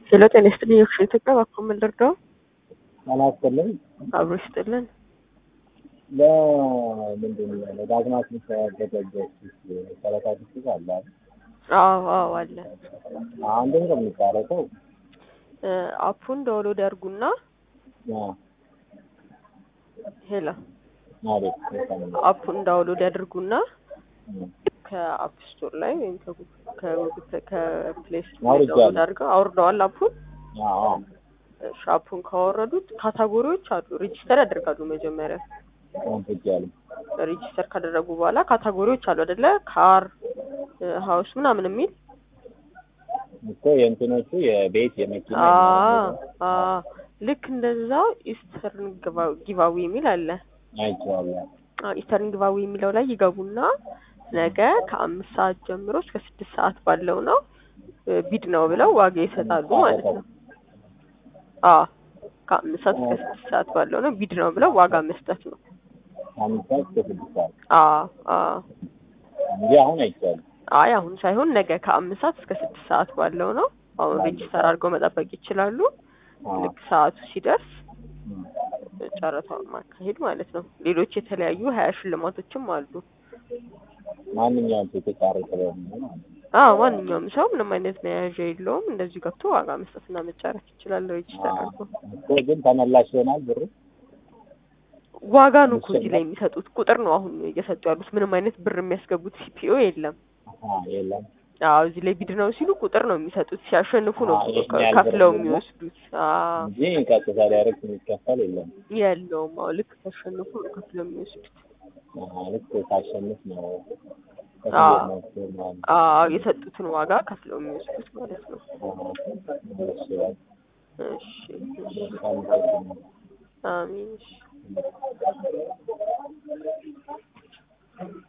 ሄሎ ጤና ይስጥልኝ። የክሽ ኢትዮጵያ እባክዎ ምን ልርዳው? ጤና ይስጥልኝ። አብሮ ይስጥልን። ለምንድን ነው ለዳግማት የሚተገደበት ሰላሳ ስድስት አለ አይደል? አዎ አዎ አለ። አንድ ነው የሚታረቀው እ አፑን ዳውንሎድ ያድርጉና ሄሎ ማለት አፑን ዳውንሎድ ያድርጉና ከአፕ ስቶር ላይ ወይም ከጉግል ከፕሌይ ስቶር ላይ አውርጃለሁ። ዳውንሎድ አድርገው አውርደዋል አፑን። አዎ እሺ አፑን ካወረዱት ካታጎሪዎች አሉ። ሬጂስተር ያደርጋሉ መጀመሪያ አንፍጃለሁ። ሬጂስተር ካደረጉ በኋላ ካታጎሪዎች አሉ አይደለ? ካር ሀውስ ምናምን የሚል እኮ የእንትኖቹ የቤት የመኪና አ አ ልክ እንደዛው ኢስተርን ጊቫዊ የሚል አለ። አይቼዋለሁ። አዎ ኢስተርን ጊቫዊ የሚለው ላይ ይገቡና ነገ ከአምስት ሰዓት ጀምሮ እስከ ስድስት ሰዓት ባለው ነው እ ቢድ ነው ብለው ዋጋ ይሰጣሉ ማለት ነው። አዎ ከአምስት ሰዓት እስከ ስድስት ሰዓት ባለው ነው ቢድ ነው ብለው ዋጋ መስጠት ነው። አምስት ሰዓት እስከ ስድስት ሰዓት አዎ አዎ እንጂ አሁን አይቻልም። አይ አሁን ሳይሆን ነገ ከአምስት ሰዓት እስከ ስድስት ሰዓት ባለው ነው። አሁን ሬጂስተር አድርገው መጠበቅ ይችላሉ። ልክ ሰዓቱ ሲደርስ ጨረታውን ማካሄድ ማለት ነው። ሌሎች የተለያዩ ሀያ ሽልማቶችም አሉ። ማንኛውም ሴት የተጫረተ በሙሉ ማለት ነው። አዎ ማንኛውም ሰው ምንም አይነት መያዣ የለውም። እንደዚሁ ገብቶ ዋጋ መስጠትና መጫረት ይችላል። ሬጂስተር አድርጎ እኮ ግን ተመላሽ ይሆናል ብሩ ዋጋ ነው እኮ እዚህ ላይ የሚሰጡት ቁጥር ነው አሁን እየሰጡ ያሉት። ምንም አይነት ብር የሚያስገቡት ሲፒኦ የለም። አሀ፣ የለም አዎ እዚህ ላይ ቢድ ነው ሲሉ ቁጥር ነው የሚሰጡት። ሲያሸንፉ ነው አዎ፣ ይሄን ያህል ከፍለው ብር ደግሞ የሚወስዱት። አዎ እንጂ ቀጥታ ዳይሬክት የሚከፈል የለም። የለውም። አዎ ልክ ሲያሸንፉ ነው ከፍለው የሚወስዱት። አሀ፣ ልክ ሳሸንፍ ነው አዎ ከፍዬ ነው እሱ ማለት ነው። አዎ የሰጡትን ዋጋ ከፍለው የሚወስዱት ማለት ነው። አሀ፣ እሺ፣ በቃ እሺ እሺ። በጣም አመሰግናለሁ። አሚን እሺ።